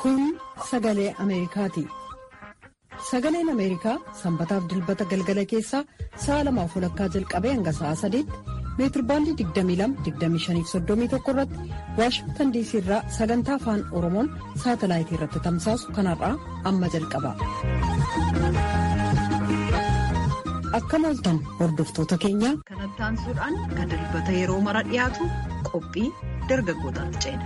Kun sagalee Ameerikaati. Sagaleen Ameerikaa sanbataaf dilbata galgala keessaa sa'a lamaaf walakkaa jalqabee hanga sa'a sadiitti meetirbaandii 22-25-31 irratti waashingtan diisii irraa sagantaa afaan oromoon saatalaayitii irratti tamsaasu kanarraa amma jalqaba. Akkam ooltan hordoftoota keenya. Kanatti aansuudhaan kan dilbata yeroo mara dhiyaatu qophii dargaggootaatti ceena.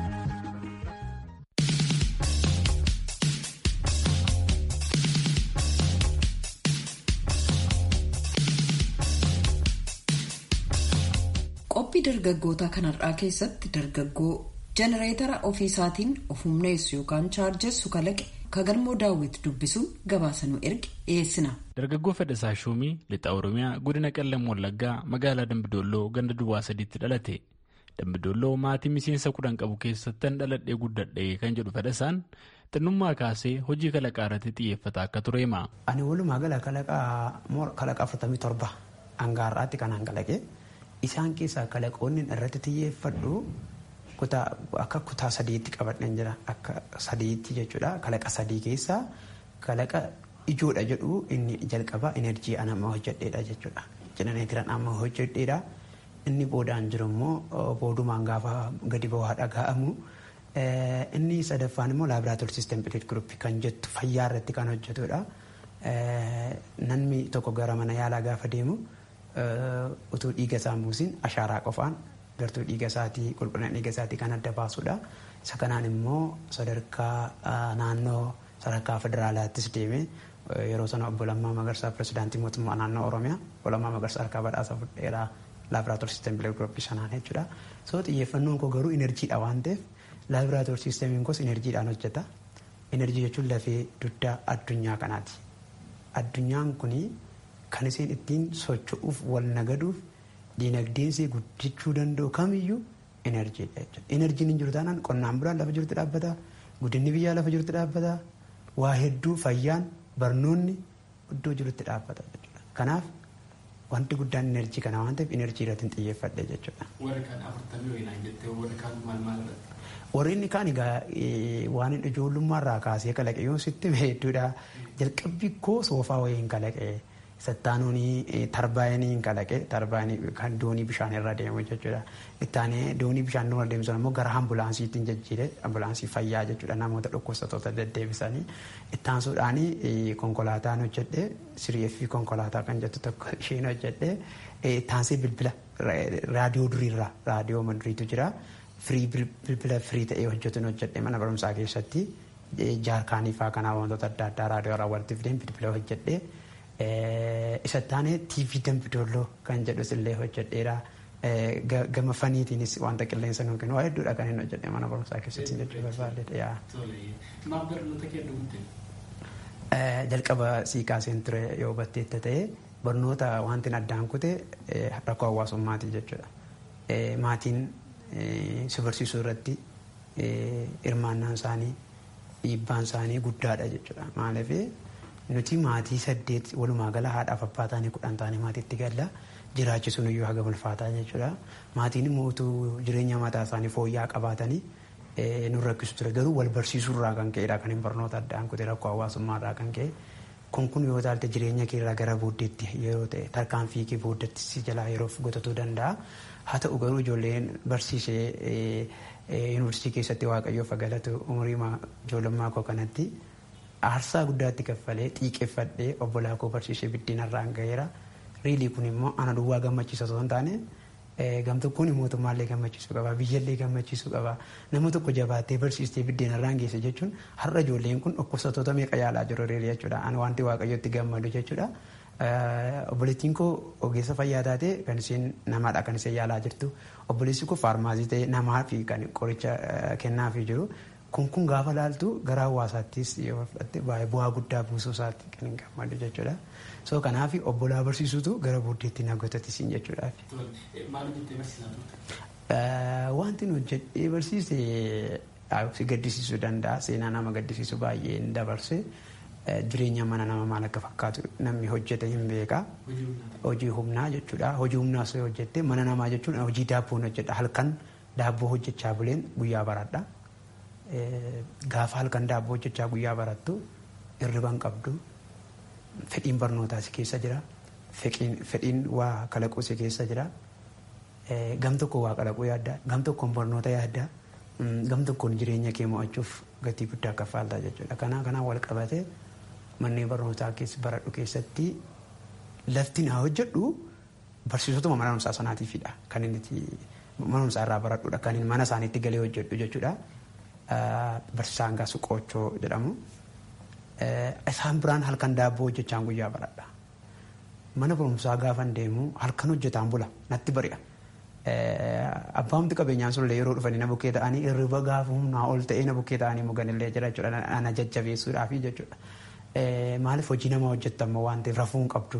qophii dargaggootaa kanarraa keessatti dargaggoo jenereetara ofiisaatiin of humneessu yookaan chaarjessu kalaqe kagalmoo daawwiti dubbisuun gabaasanuu erge dhiyeessina. dargaggoo fedhasaa shuumii lixa oromiyaa godina qellam wallaggaa magaalaa dambidolloo ganda duwwaa sadiitti dhalate dambidolloo maatii miseensa kudhan qabu keessattan dhaladhee guddadhee kan jedhu fedhasaan xinnummaa kaasee hojii kalaqaa irratti xiyyeeffata akka ture hima. ani walumaa gala kalaqa afurtamii torba hangaarraatti kan hangalaqe. isaan keessaa kalaqoonni irratti xiyyeeffadhu akka kutaa sadiitti qabadhan jira akka sadiitti jechuudha kalaqa sadii keessaa kalaqa ijoodha jedhu inni jalqaba enerjii an amma hojjedheedha jechuudha jenereetiran amma hojjedheedha inni boodaan jiru immoo boodumaan gaafa gadi ba'aa dhaga'amu inni sadaffaan immoo laabraatoor siistem pileet guruppii kan jettu fayyaa irratti kan hojjetudha namni tokko gara mana yaalaa gaafa deemu. utuu dhiiga isaa buusin ashaaraa qofaan gartuu dhiiga isaatii qulqullina dhiiga isaatii kan adda baasudha. Isa kanaan immoo sadarkaa naannoo sadarkaa federaalaattis deeme yeroo sana obbo Lammaa Magarsaa pirezidaantii mootummaa naannoo Oromiyaa obbo Lammaa Magarsaa harkaa badhaasa fudheeraa laabraatoor siistem bilee gurupii sanaan jechuudha. So xiyyeeffannoon koo garuu inerjiidha waan ta'eef laabraatoor siistemiin koos inerjiidhaan hojjeta. Inerjii jechuun lafee dugdaa addunyaa kanaati. Addunyaan kunii kan isin ittiin socho'uuf wal nagaduuf diinagdeensi guddachuu danda'u kamiyyuu enerjiidha jechuudha. Enerjiin hin jiru taanaan qonnaan bulaan lafa jirutti dhaabbata, guddinni biyyaa lafa jirutti dhaabbata, waa hedduu fayyaan barnoonni iddoo jirutti dhaabbata jechuudha. Kanaaf wanti guddaan enerjii kana waan ta'eef enerjii irratti xiyyeeffadhe jechuudha. Warri kaan afurtamii wayinaan jettee warri kaan maal maal Warri inni kaan egaa waan ijoollummaarraa kaasee kalaqe yoo sitti hedduudha. Jalqabbii koo soofaa wayiin kalaqe. Sattaanuun tarbaayinii kalaqe tarbaayinii kan doonii bishaan irra deemu jechuudha. Ittaanee doonii bishaan irra deemu immoo gara ambulaansiitiin jijjiire ambulaansii fayyaa jechuudha namoota dhukkubsattoota deddeebisanii. Ittaansuudhaan konkolaataan hojjedhe siriyeeffii konkolaataa kan jettu tokko isheen hojjedhe ittaansee bilbila raadiyoo duriirraa raadiyoo maduriitu jira. Firii bilbila firii ta'ee hojjetuun hojjedhe mana barumsaa keessatti jaarkaanii fa'aa kanaa wantoota adda addaa raadiyoo irraa walitti fideen bilbila hojjedhe. isa taane TV Dambidolloo kan jedhus illee hojjedheera. Gama faniitiinis wanta qilleensa nuuf kennu waa hedduudha kan inni hojjedhe mana barumsaa keessatti jechuu barbaadde. Maaf barnoota kee dhumte? Jalqaba sii kaaseen ture yoo hubatteetta ta'e barnoota wanti addaan kute rakkoo hawaasummaati jechuudha. Maatiin si barsiisuu irratti hirmaannaan isaanii dhiibbaan isaanii guddaadha jechuudha. Maaliif nuti maatii saddeet walumaa gala haadhaaf abbaa taanii kudhan taanii maatiitti galla jiraachisuun iyyuu haga ulfaataa jechuudha. Maatiin immoo utuu jireenya mataa isaanii fooyya'aa qabaatanii nu rakkisu ture garuu wal barsiisuurraa kan ka'edha kan hin barnoota addaan kute rakkoo hawaasummaarraa kan ka'e. Kun kun yoo taalte jireenya keerraa gara booddeetti yeroo ta'e tarkaanfii kee booddeetti si jalaa yeroof gotatuu danda'a. Haa ta'u garuu ijoolleen barsiisee yuunivarsiitii keessatti waaqayyoof galatu umurii ijoollummaa koo kanatti aarsaa guddaatti kaffalee xiiqeffadhee obbolaa koo barsiisee biddeenarraan gaheera. Riilii kun immoo ana duwwaa gammachiisa osoo hin taane gamtokkoon mootummaallee gammachiisuu qaba biyyallee gammachiisuu qaba nama tokko jabaattee barsiistee biddeenarraan geesse jechuun har'a ijoolleen kun dhukkubsattoota meeqa yaalaa jiru riilii jechuudha. Ani wanti waaqayyotti gammadu jechuudha. Obboleettiin koo ogeessa fayyaa taate kan isheen namaadha kan isheen yaalaa jirtu. Obboleessi koo faarmaasii ta'e namaa fi kan qoricha kennaafii jiru. kun kun gaafa laaltu gara hawaasaattis yoo fudhatte baay'ee bu'aa guddaa buusuu isaatti kan hin gammadu jechuudha. So kanaaf obbolaa barsiisutu gara booddeetti na gotatisiin jechuudha. Maal hojjettee barsiisaa turte? Wanti nu hojjedhee barsiise si gaddisiisuu danda'a. Seenaa nama gaddisiisu baay'ee hin dabarse. Jireenya mana nama maal akka fakkaatu namni hojjete hin beeka. Hojii humnaa jechuudha. Hojii humnaa osoo hojjette mana namaa jechuun hojii daabboon hojjedha. Halkan daabboo hojjechaa buleen guyyaa baradha. gaafa halkan daabboo hojjechaa guyyaa barattu hirriban qabdu fedhiin barnootaa si keessa jira fedhiin waa kalaquu si keessa jira gam tokko waa kalaquu yaadda gam tokkoon barnoota yaadda gam tokkoon jireenya kee mo'achuuf gatii guddaa kaffaaltaa jechuudha kanaa kanaan wal qabate manneen barnootaa keessa baradhu keessatti lafti naa hojjedhu barsiisotuma mana barumsaa sanaatiifidha kan inni mana barumsaa irraa baradhudha kan inni mana isaaniitti galee hojjedhu jechuudha. Barsiisaan gasu qoochoo jedhamu. Isaan biraan halkan daabboo hojjechaan guyyaa baradha. Mana barumsaa gaafan deemu halkan hojjetaan bula natti bari'a. Abbaamti qabeenyaan sunillee yeroo dhufanii na bukkee ta'anii hirriba gaafa humnaa ol ta'ee na bukkee ta'anii muganillee jira jechuudha. Ana jajjabeessuudhaafi jechuudha. Maaliif hojii nama hojjettamu waan ta'eef rafuu hin qabdu.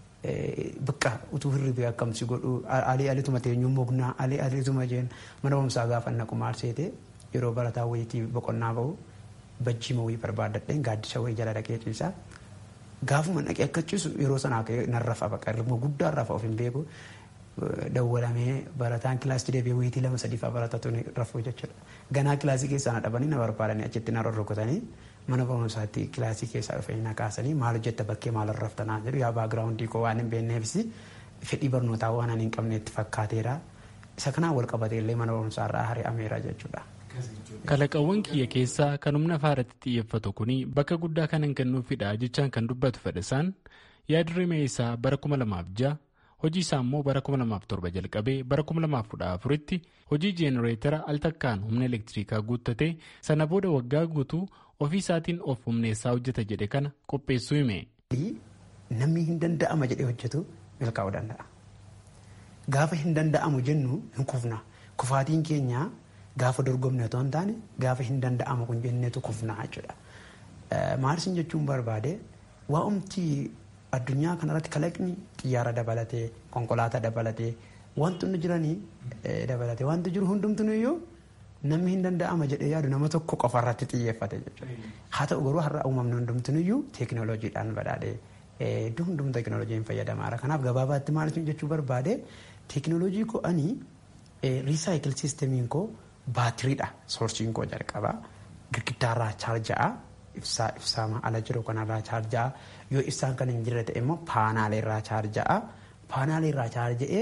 Bakka utuu hirribee akkamsi godhu alii alituma teenyuu mugnaa alii alituma jeen mana barumsaa gaafa naqu maal seete yeroo barataa wayitii boqonnaa bahu bajjii mawii barbaadadheen gaaddisa wayii jala dhaqee ciisaa. Gaafuma dhaqee akka ciisu yeroo sanaa nan rafa baqa hirribuma guddaa rafa of hin beeku. Dawwalamee barataan kilaasii deebi'ee wayitii lama sadiifaa baratatu rafuu jechuudha. Ganaa kilaasii keessaa na dhabanii na barbaadanii achitti na rorrokotanii mana barumsaatti kilaasii keessaa dhufanii na kaasanii maal hojjetta bakkee maal raftanaa jedhu yaa baagiraawundii koo waan hin beekneefis fedhii barnootaa waan ani hin qabneetti fakkaateera. Isa kanaan wal qabatee illee mana barumsaa irraa hari'ameera jechuudha. Kalaqawwan kiyya keessaa kan humna faaratti xiyyeeffatu kuni bakka guddaa kan hin kennuufidha jechaan kan dubbatu fedhasaan yaadrimee isaa bara kuma lamaaf ja'a hojii isaa immoo bara kuma lamaaf torba jalqabee bara kuma lamaaf kudha afuritti hojii jeenereetara al takkaan humna elektirikaa guuttatee sana booda waggaa guutuu ofii isaatiin of humneessaa hojjeta jedhe kana qopheessuu hime. Namni hin danda'ama jedhee hojjetu milkaa'uu danda'a. Gaafa hin danda'amu jennu hin kufna. Kufaatiin keenya gaafa dorgomne otoo hin taane gaafa hin danda'amu kun jenneetu kufna jechuudha. Maalsin jechuun barbaade waa'umti addunyaa kanarratti kalaqni xiyyaara dabalatee konkolaataa dabalatee wantoonni jiranii dabalatee wanti jiru hundumtuu iyyuu namni hin danda'ama jedhee yaadu nama tokko qofa irratti xiyyeeffate jechuudha. Haa ta'u garuu har'a uumamni hundumtuu iyyuu teekinooloojiidhaan badhaadhee iddoo hundumtuu teekinooloojiin fayyadamaadha. Kanaaf gabaabaatti maal jechuu barbaade teekinooloojii koo ani riisaayikil siistemiin koo baatiriidha soorsiin koo jalqabaa girgiddaarraa chaarja'a ibsaa ibsaama ala jiru kanarraa chaarja'a yoo ibsaan kan hin jirre ta'e immoo paanaaleerraa chaarja'a paanaaleerraa chaarja'ee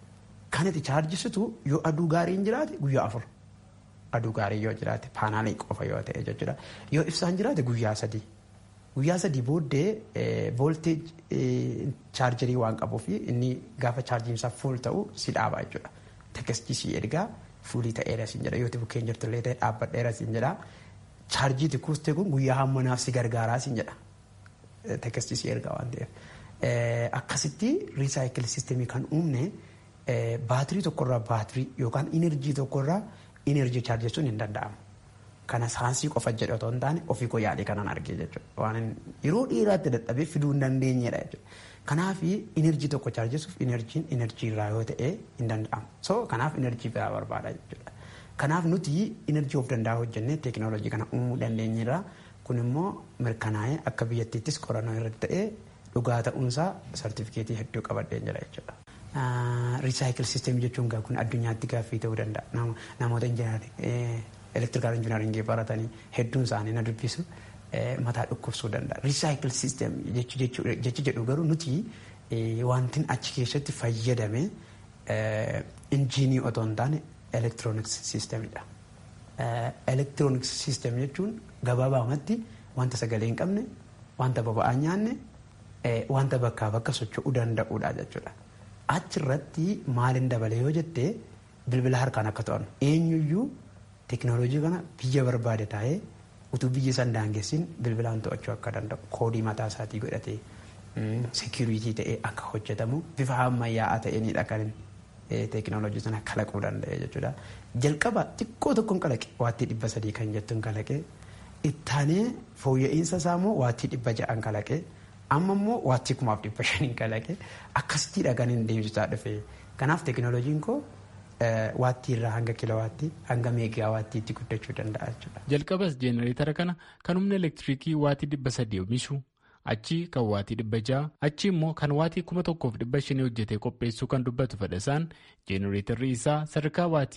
kan itti chaarjisitu yoo aduu gaariin jiraate guyyaa afur aduu gaarii yoo jiraate paanaalee qofa yoo ta'e jechuudha yoo ibsaan jiraate guyyaa sadii guyyaa sadii booddee voolteej chaarjarii waan qabuuf inni gaafa chaarjiinsaa fuul ta'u si dhaaba jechuudha tekkestii si ergaa fuulii ta'eera siin jedha yoo bukkeen jirtullee ta'e dhaabbadheera siin jedha chaarjiiti kuustee kun guyyaa hammanaaf si gargaaraa siin jedha tekkestii si ergaa waan ta'eef akkasitti riisaayikil siistemii kan uumne baatirii tokkorraa baatirii yookaan inerjii tokkorraa inerjii chaarjessuun hin danda'amu. Kana saansii qofa jedhe otoo hin taane ofii koo yaadee kanan argee jechuudha. Waan yeroo dheeraatti dadhabee fiduu hin dandeenyedha jechuudha. Kanaaf inerjii tokko chaarjessuuf inerjiin inerjii irraa yoo ta'e hin danda'amu. So kanaaf inerjii biraa barbaada jechuudha. Kanaaf nuti inerjii of danda'a hojjennee teekinooloojii kana uumuu dandeenyerra. Kun immoo mirkanaa'ee akka biyyattiittis qorannoo irratti ta'ee dhugaa ta'uunsaa sartifikeetii hedduu qabadheen jira jechuudha. Riisaayikil siisteemii jechuun kun addunyaatti gaaffii ta'uu danda'a. Namoota elektirikaal injinaaringii baratanii hedduun isaanii na dubbisu mataa dhukkubsuu danda'a. Riisaayikil siisteem jechi jedhu garuu nuti wantin achi keessatti fayyadame injiinii otoo hin taane elektirooniks siisteemidha. Elektirooniks siisteem jechuun gabaabaamatti wanta sagalee hin qabne, wanta boba'aa nyaanne, wanta bakkaa bakka socho'uu danda'uudha jechuudha. Achirratti maalin dabale yoo jettee bilbila harkaan akka to'annu eenyuyyuu teekinooloojii kana biyya barbaade taa'ee utuu biyya san daangessin bilbilaan to'achuu akka danda'u koodii mataa isaatii godhatee seekuriitii ta'ee akka hojjetamu bifa ammayyaa'aa ta'eenidha kan teekinooloojii sana kalaquu danda'e jechuudha. Jalqaba xiqqoo tokkoon kalaqe waattii dhibba sadii kan jettuun kalaqe ittaanee fooyya'insa isaa immoo waattii dhibba ja'an kalaqe amma immoo waattii kumaaf dhibba shaniin kalaqe akkasittiidha kan hin deemsisaa dhufe. Kanaaf teekinooloojiin koo waattii irraa hanga kilowaattii hanga meegaawaattiitti guddachuu danda'a jechuudha. Jalqabas jeenereetara kana kan humna elektiriikii waatii dhibba sadii oomishu achi kan waatii dhibba ja'a achi immoo kan waatii kuma tokkoof dhibba shanii hojjetee qopheessuu kan dubbatu fedhasaan jeenereetarri isaa sadarkaa waatii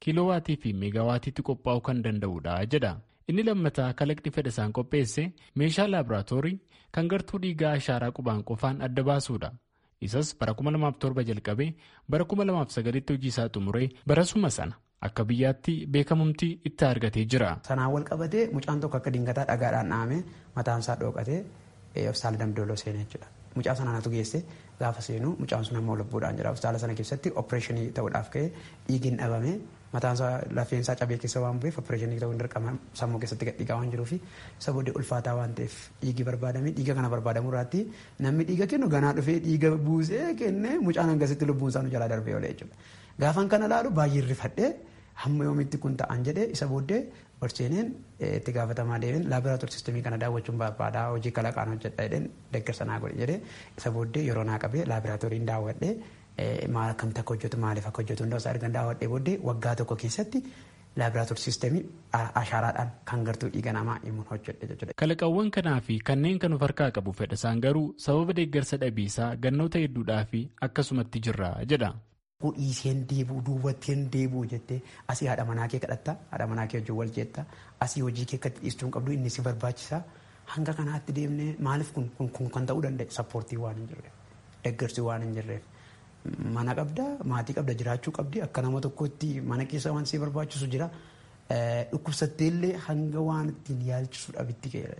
kiiloowaatii fi meegaawaatiitti qophaa'uu kan danda'udha jedha. Inni lammataa kalaqni fedhasaan qopheesse meeshaa laaboraatoorii kan gartuu dhiigaa ashaaraa qubaan qofaan adda baasuudha. Isas bara 2007 jalqabee bara 2009tti hojii isaa xumuree barasuma sana akka biyyaatti beekamumti itti argatee jira. Sanaan wal qabatee mucaan tokko akka dingataa dhagaadhaan dhahamee mataasaa dhookatee hospitaala damdooloo seenee jechuudha. Mucaa sanatu geesse gaafa seenu mucaan sun ammoo lubbuudhaan jira. Hospitaala sana keessatti opereeshinii ta'uudhaaf ka'ee dhiigiin dhabame mataansaa lafeensaa cabee keessa waan bu'eef opereeshinii ta'uu hin dirqama sammuu keessatti gadhiigaa waan jiruufi isa booddee ulfaataa waan ta'eef dhiigi barbaadame dhiiga kana barbaadamu irraatti namni dhiiga kennu ganaa dhufee dhiiga buusee kennee mucaan hangasitti lubbuun isaa nu jalaa darbee oolee jechuudha. Gaafan kana laalu baay'ee rifadhee hamma yoomitti kun ta'an jedhee isa booddee Orseeneen itti gaafatamaa deemeen laaboraatoorii sistemii kana daawwachuun barbaadaa hojii kalaqaan hojjedha jedheen deeggarsa naa godhe jedhee isa booddee yeroo naa qabee laaboraatooriin daawwadhee maal akkamitti akka hojjetu maaliif akka hojjetu hundaa isaa ergan daawwadhee booddee waggaa tokko keessatti laaboraatoorii sistemii ashaaraadhaan kan gartuu dhiiga namaa himuun hojjedhe jechuudha. Kalaqawwan kanaa fi kanneen kan of harkaa qabu fedhasaan garuu sababa deeggarsa dhabiisaa gannoota hedduudhaa fi akkasumatti jirra jedha. Dhiiseen deebuu duubatteen deebuu jettee asii haadha manaa kee kadhatta haadha manaa kee wajjin wal jeetta asii hojii kee akkatti dhiistuu hin qabdu inni si barbaachisa hanga kanaatti deemnee maaliif kun kun kan ta'uu danda'e sappoortii waan hin jirreef deeggarsi waan hin jirreef mana qabda maatii qabda jiraachuu qabdi akka nama tokkotti mana keessa waan si barbaachisu jira dhukkubsatteellee hanga waan ittiin yaalchisu dhabitti ga'eera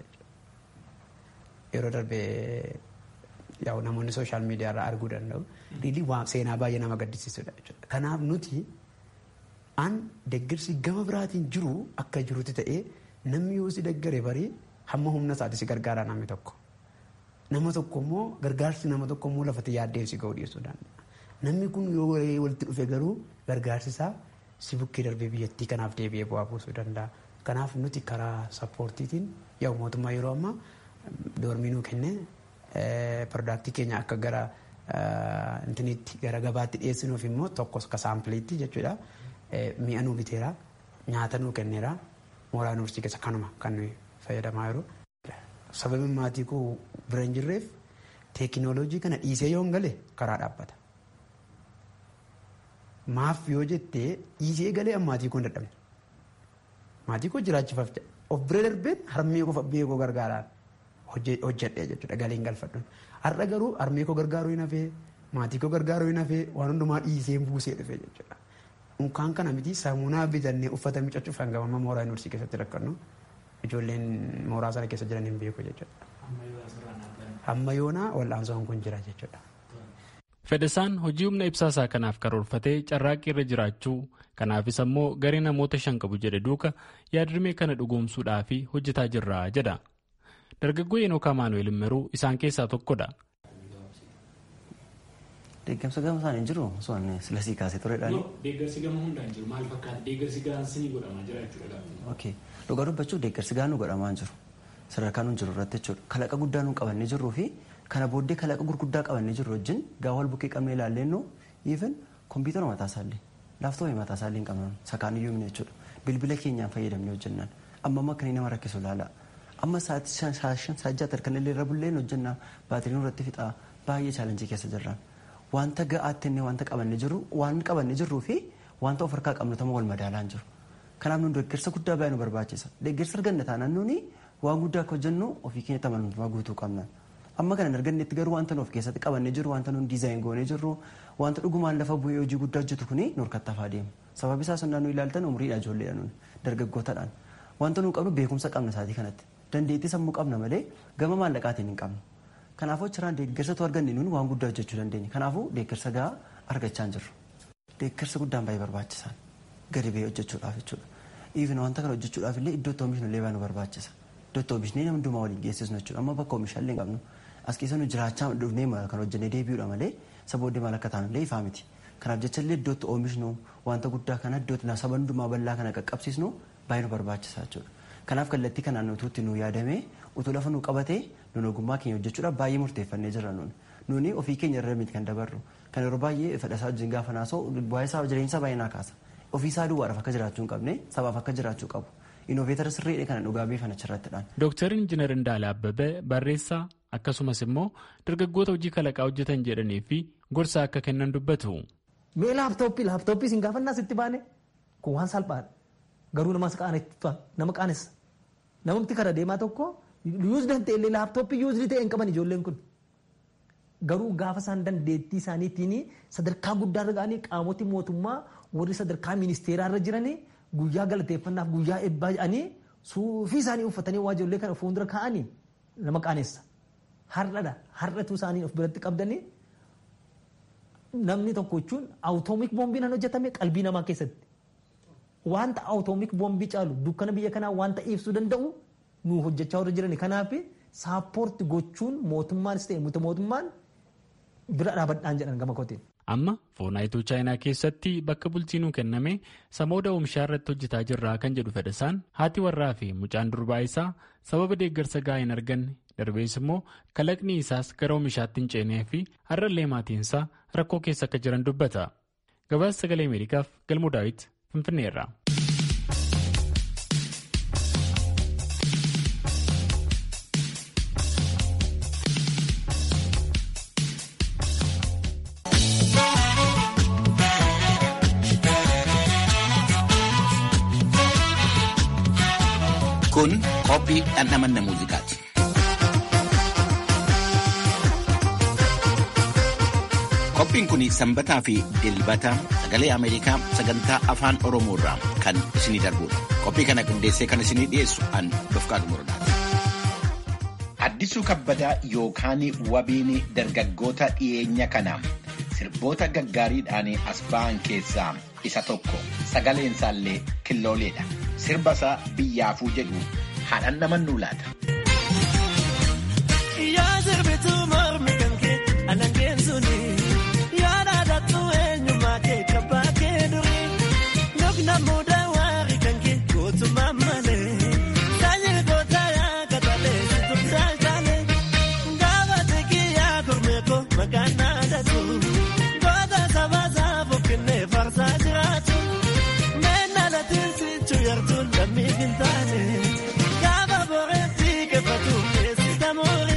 yeroo darbee yaa'u namoonni sooshaal miidiyaa irraa arguu danda'u. Riilii waan seenaa baay'ee nama gaddisiisudha jechuudha. Kanaaf nuti an deeggarsi gama biraatiin jiru akka jirutti ta'ee namni yoo si deeggare barii hamma humna isaati si gargaara namni tokko. Nama tokko immoo gargaarsi nama tokko immoo lafatti yaaddee si ga'uu dhiyeessuu danda'a. Namni kun yoo walitti dhufe garuu gargaarsi isaa si bukkee darbee biyyattii kanaaf deebi'ee bu'aa buusuu danda'a. Kanaaf nuti karaa sappoortiitiin yaa'u mootummaa yeroo ammaa doormii nuu kennee Piroodaaktii keenya akka gara intiniitti gara gabaatti dhiyeessinuuf immoo tokkos ka saampileetti jechuudha. Mi'a nuu biteera nyaata nuu kenneera mooraa yuunivarsiitii keessa kanuma kan nuyi fayyadamaa jiru. Sababiin maatii koo bira hin jirreef teekinooloojii kana dhiisee yoo hin gale karaa dhaabbata. Maaf yoo jettee dhiisee galee maatii koo hin dadhabne. Maatii koo jiraachifaaf of bira darbeen harmee koo fabbee koo gargaaraan. hojjedhee jechuudha galiin galfadhuun har'a garuu harmee koo gargaaruu hin hafee maatii koo gargaaruu hin hafee waan hundumaa dhiisee buusee dhufe jechuudha. Unkaan kana miti saamunaa bitannee uffata miiccachuuf hanga amma mooraa yuunivarsiitii keessatti rakkannu ijoolleen mooraa sana keessa jiran hin beeku jechuudha. Amma yoonaa wal'aansoon kun jira jechuudha. Fedhasaan hojii humna ibsaasaa kanaaf karoorfatee carraaqqii irra jiraachuu kanaafis ammoo garee namoota shan qabu jedhe duuka yaadrimee kana dhugoomsuudhaaf hojjetaa jirra jedha. Dargaggoo Eenookaa Maanuweel Immeruu isaan keessaa tokkodha. Deeggarsa gama isaan hin jiru osoo inni silasii kaasee turedhaan. Deeggarsi gama hundaan jiru maal fakkaata deeggarsi gaansinii godhamaa jira jechuudha. Ok dhugaa dubbachuuf deeggarsi gaanuu godhamaa hin jiru sadarkaa nuun jiru irratti jechuudha kalaqa guddaa nuun qabannee jirruu fi kana booddee kalaqa gurguddaa qabannee jirru wajjin gaafa wal bukkee qabnee ilaallennu even kompiitara mataa isaallee laaftoopii mataa isaallee hin qabnu sakaan iyyuu himne jechuudha bilbila keenyaan fayyadamnee hojjennaan amma amma akkanii nama rakkisu ilaala amma sa'aatii shan saajjaa tarkan illee irra bulleen hojjennaa baatiriin irratti fixaa baay'ee chaalenjii keessa jirraan wanta ga'aatti inni wanta qabannee jirru waan qabannee jirruu fi wanta of harkaa qabnu tama wal madaalaan jiru kanaaf nun deeggarsa guddaa baay'ee nu barbaachisa deeggarsa arganna taanaan nuni waan guddaa akka hojjennu ofii keenya amanamummaa guutuu qabna amma kana argannetti garuu wanta nu of keessatti qabannee jirru wanta nun diizaayin goonee jirru wanta dhugumaan lafa bu'ee hojii guddaa hojjetu kuni nu harkattaafaa deemu sababi isaa sonnaa nu ilaaltan umriidha ijoolleedha nun dargaggootadhaan wanta nu qabnu beekumsa qabna isaatii kanatti dandeettii sammuu qabna malee gama maallaqaatiin hin qabnu kanaafuu achirraan deeggarsatu arganne nun waan guddaa hojjechuu dandeenya kanaafuu deeggarsa gahaa argachaa hin jirru deeggarsa guddaan baay'ee barbaachisaan gadi ba'ee hojjechuudhaaf jechuudha even wanta kana hojjechuudhaaf illee iddootti oomishnu illee baay'ee nu barbaachisa iddootti oomishnee nama hundumaa waliin geessisnu jechuudha amma bakka oomishaallee hin qabnu as keessa nu jiraachaa dhufnee kan hojjennee deebi'uudha malee sabooddee maal akka taanu illee ifa miti kanaaf jecha illee iddootti oomishnu wanta guddaa kana iddootti saba hundumaa bal'aa kana qaqqabsiisnu baay'ee nu barbaachisa jechuudha kanaaf kallattii kanaan utuutti nu yaadamee utuu lafa nu qabatee nun ogummaa keenya hojjechuudhaaf baay'ee murteeffannee jirra nun nuni ofii keenya irra miti kan dabarru kan yeroo baay'ee fedhasaa wajjin gaafa naasoo bu'aa isaa jireenya baay'ee naa kaasa ofii isaa duwwaadhaaf akka jiraachuu hin qabne sabaaf akka jiraachuu qabu inooveetara sirriidha kana dhugaa beefan achirrattidhaan. Dooktar Injiinar Indaala Abbabee barreessaa akkasumas immoo dargaggoota hojii kalaqaa hojjetan jedhanii fi gorsa akka kennan dubbatu. Mee laaptooppii laaptooppii siin gaafannaa sitti baane kun waan salphaadha garuu namas nama qaanessa namatti kara deemaa tokko yuuzdan ta'e illee laaptooppii yuuzdi ta'e hin qaban ijoolleen kun garuu gaafa isaan dandeettii isaaniitiin sadarkaa guddaarra ga'anii qaamoti mootummaa warri sadarkaa ministeeraarra jiranii guyyaa galateeffannaaf guyyaa eebbaa jedhanii suufii isaanii uffatanii waa ijoollee kana fuuldura kaa'anii nama qaanessa. Har'adha har'atu isaanii of biratti qabdanii namni tokko jechuun awutoomik boombiin kan hojjetame qalbii namaa keessatti. Wanta awutoomik boombii caalu dukkana biyya kanaa wanta ibsuu danda'u nu hojjechaa warra jirani. Kanaaf saappoorti gochuun mootummaanis ta'e miti mootummaan bira dhaabadhaan jedhan gama kootiin. Amma foonaayituu chaayinaa keessatti bakka bulchiinuu kenname samooda oomishaa irratti hojjetaa jirraa kan jedhu fedhasaan haati warraa fi mucaan durbaa isaa sababa deeggarsa gahaa hin arganne darbees immoo kalaqni isaas gara oomishaatti hin ceenee fi har'allee maatiinsaa rakkoo keessa akka jiran dubbata. Gabaasa sagalee Ameerikaaf galmoo daawit Finfinneerra. Kun qophii dhandhamanna muuziqaati. Qophiin kun sanbataa fi dilbata sagalee Ameerikaa sagantaa afaan Oromoo irraa kan isinii darbudha. Qophii kana qindeessee kan isinii dhiyeessu an Dofqaatu Muradaati. Addisuu kabbadaa yookaan wabiin dargaggoota dhiyeenya kana sirboota gaggaariidhaan as ba'an keessaa isa tokko sagaleen isaallee killooleedha. Sirba isaa biyyaafuu jedhu haadhan namannuu laata. Yaa sirbituu mormi kan kee alangeen suni yaa dhaadhattu eenyummaa kee kabbaa kee durii nokna mudaa waarii kan kee gootummaa malee saanyii gootaa yaa katalee situu daalchalee gaafa tekii yaa kormeekoo maqaan naadatu goota sabaa saafuu kennee farsaa jiraatu meenna latiin sichuu yartuun lammii hin taane gaafa boreetti keeffatu keessi tamoori.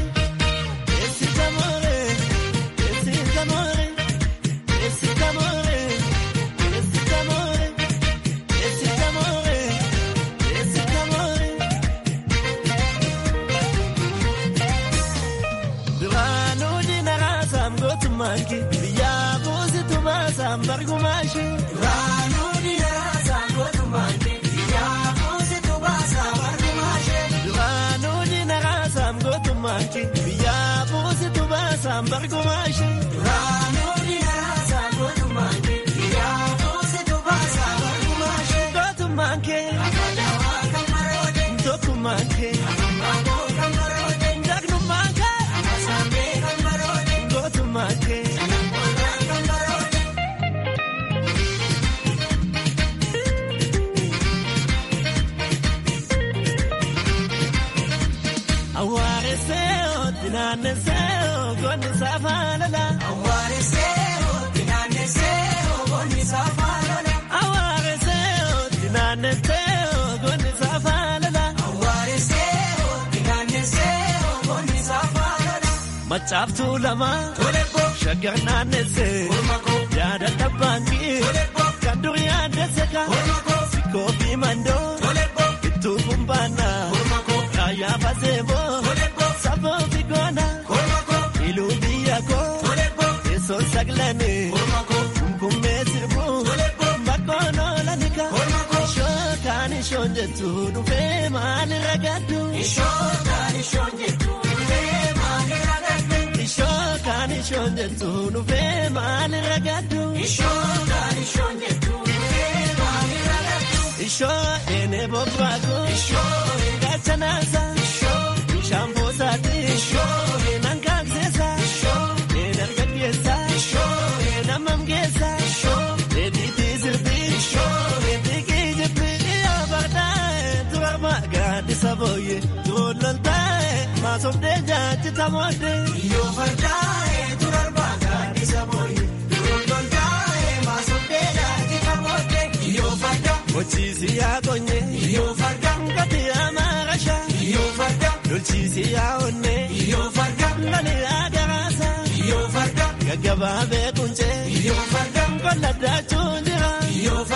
Biyyaa buusitu baasaan bargumaashi. Raanuu diinaa saangootu maanki. Biyyaa buusitu baasaan bargumaashi. Raanuu diinaa saangootu maanki. Biyyaa buusitu baasaan bargumaashi. Raanuu diinaa saangootu maanki. Biyyaa buusitu baasaan bargumaashi. Gootu maanki. Afaadaa kan maroode. Tokku maanki. Afaadaa kan maroode. Dagnu maanki. Afasaamee kan maroode. Gootu maanki. Awaareseo dinaaneseo goonni saafaalala. Awaareseo dinaaneseo goonni saafaalala. Awaareseo dinaaneseo goonni saafaalala. Awaareseo dinaaneseo goonni saafaalala. Macaaftuu lama. Tolebo. Shaggar naannesee. Olmako. Yaada tabbaankii. Tolebo. Kan durii aaddeesse ka. Olmako. Sikkoo fi mandoo. Tolebo. Ittuu kumbaanaa. Olmako. Raayyaa faseeboo. Tolebo. Saboo fi goona. Olmako. Iluu biyya koo. Tolebo. Teessoon saglanii. Olmako. Kumkummee sirbuu. Tolebo. Bakkoon oolanika. Olmako. Shookaan ishoon jettu dhufee maali ragaddu. Shookaan ishoon jettu dhufee maali ragaddu. Shookaan ishoon jettu dhufee maali ragaddu. Shookaan ishoon jettu dhufee maali ragaddu. Ishoo eenee bobbaaku. Ishoo gaachanaasa. Ishoo bishaan boosaati. Ishoo eenan kaakseesa. Ishoo eenan gaggeessa. Ishoo eenan mamgeessa. Ishoo eediitii sirbi. Ishoo eediikii jibbi. Iyyaa bardaa'e turarma gaaddisa booyye. Tuuloltaa'e maasofdee jaajita moodde. Yoo bardaa'e turarma gaaddisa booyye. Tuuloltaa'e maasofdee jaajita moodde. Yoo farda. Mochiisi yaa konye. Yoo farda. Ngati yaa maarasha. Yoo farda. Lolchiisi yaa onne. Yoo farda. Lali yaa garaasa. Yoo farda. Gaggabaa beekunche. Yoo farda. Qolla daachuun jira. Yoo farda.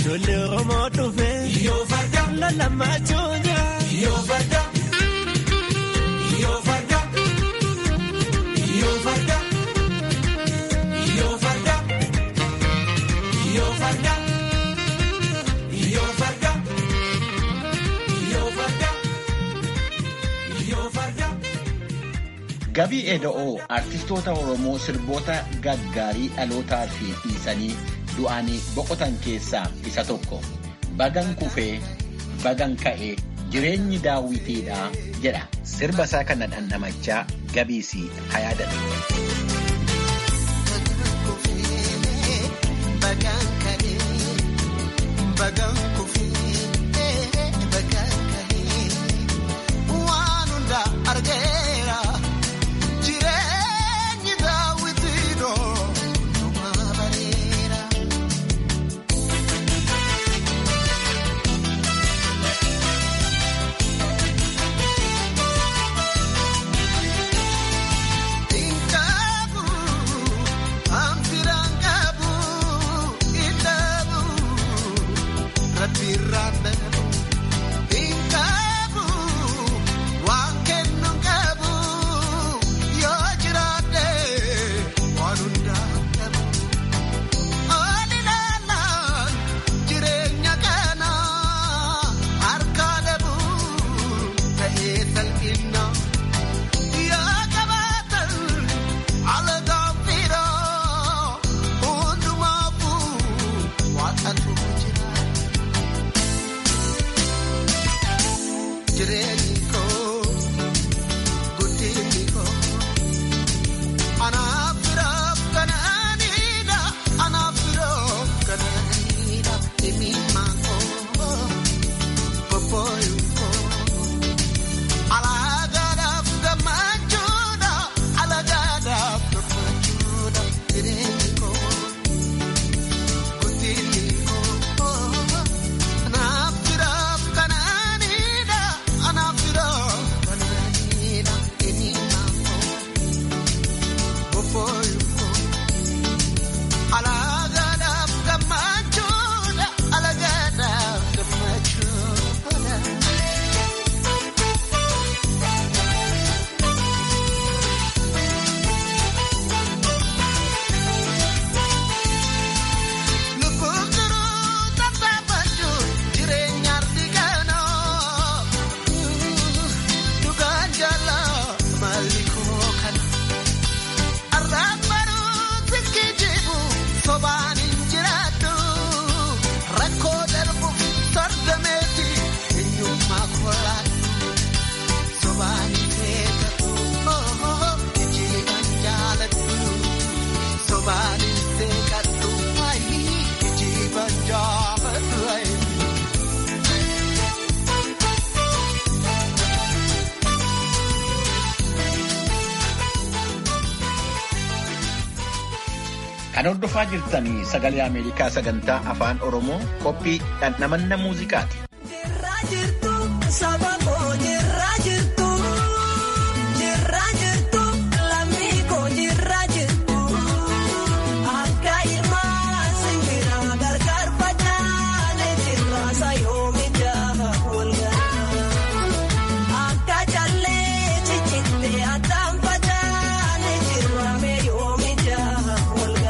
ijoollee Oromoo dhufe yoo farda lalammachuu jira yoo farda yoo farda yoo farda yoo farda yoo farda yoo farda yoo farda yoo farda. Gabii Eda'oo artistoota Oromoo sirboota gaggaarii dhalootaa fi dhiisanii du'anii boqotan keessaa isa tokko. Bagan kufee, bagan ka'ee, jireenyi daawwitiidha jedha. Sirba isaa kana dhandhamachaa gabiisii haa yaadatu. Kan hordofaa jirtanii sagalee Ameerikaa sagantaa afaan Oromoo qophii dhandhamanna muuziqaati. Jirraa jirtu saba koo jirraa jirtu jirraa jirtu lammii koo jirraa jirtu akka ilmaa sinbiraa gargaar facaane jirraa sayoomi jaaha walgaa akka callee cicittee addaan facaane jirraa meeyoomi jaaha walgaa.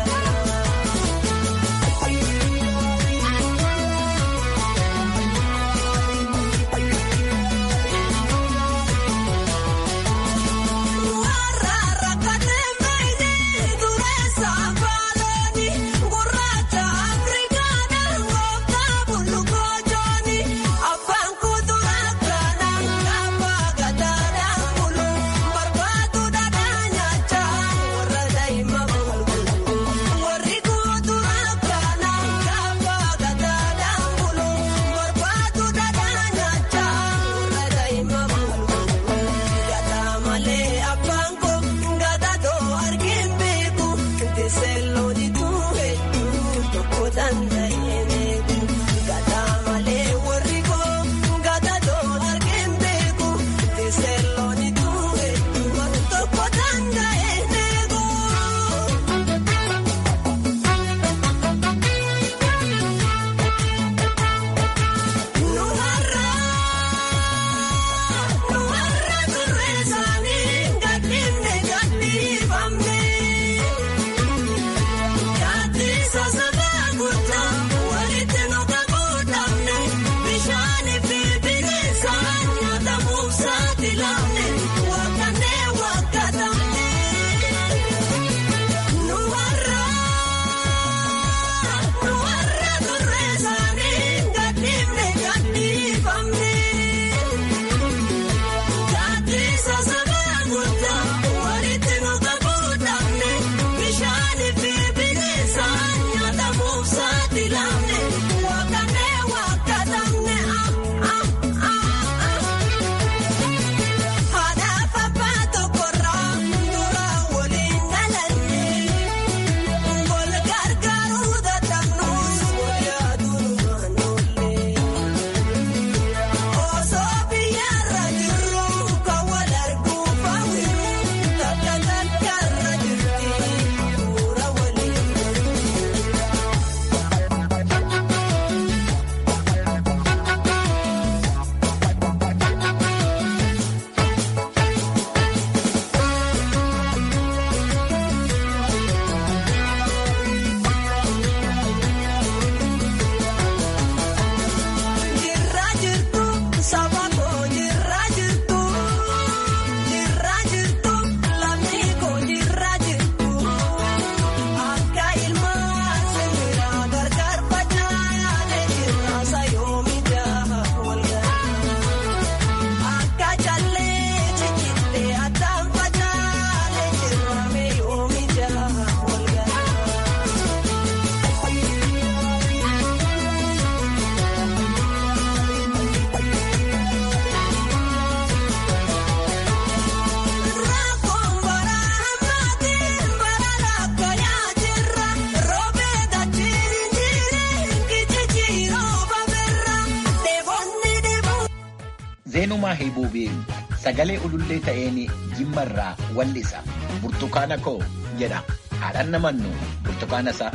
Eenyumaa Heebuubii sagalee ulullee ta'een jimmarraa wallisa. Burtukaana koo jedha. Haadhaan namannu burtukaana isaa.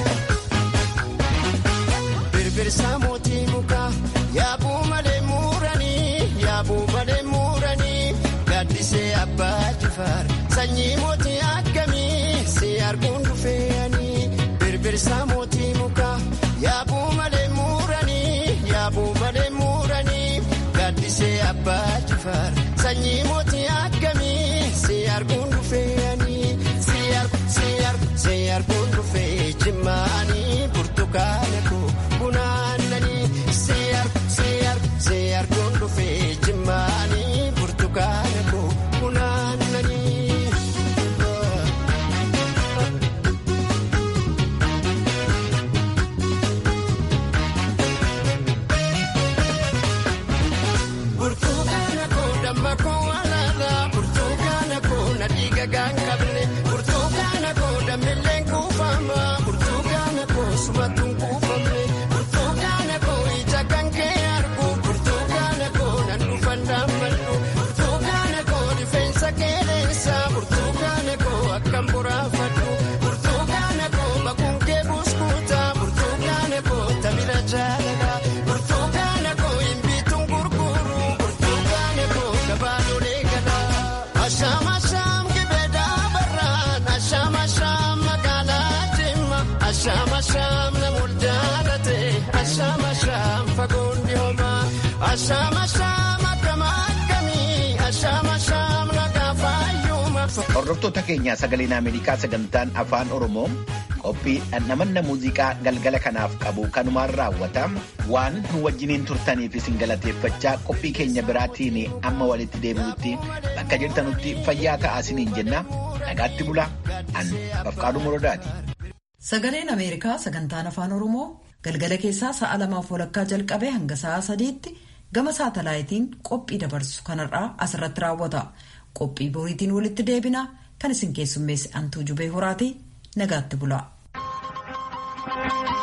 Birbirsaa mootii mukaa yaabuu malee muuranii yaabuu malee muuranii gaaddisee abbaa jifaar sanyii mootii akkamii si arguun dhufeeyanii birbirsaa mootii mukaa yaabuu malee muuranii yaabuu malee muuranii gaaddisee abbaa jifaar sanyii mootii akkamii si arguun dhufeeyanii si argu si argu si arguun dhufee jimmaanii burtukaana koo. Hordoftoota keenyaa sagaleen Ameerikaa sagantaan afaan Oromoo qophii dhandhamanna muuziqaa galgala kanaaf qabu kanumaan raawwata. Waan nu wajjiniin turtaniif isin galateeffachaa qophii keenya biraatiin amma walitti deebi'utti bakka jirtanutti fayyaa ta'aa isiniin jenna. Nagaatti bula. An Bafqaaduu Morodaati. Sagaleen Ameerikaa sagantaan afaan Oromoo galgala keessaa sa'a lamaaf walakkaa jalqabee hanga sa'a sadiitti gama saatalaayitiin qophii dabarsu kanarraa asirratti raawwata. Qophii boriitiin walitti deebina kan isin keessummeesse antuu jubee horaati nagaatti bula.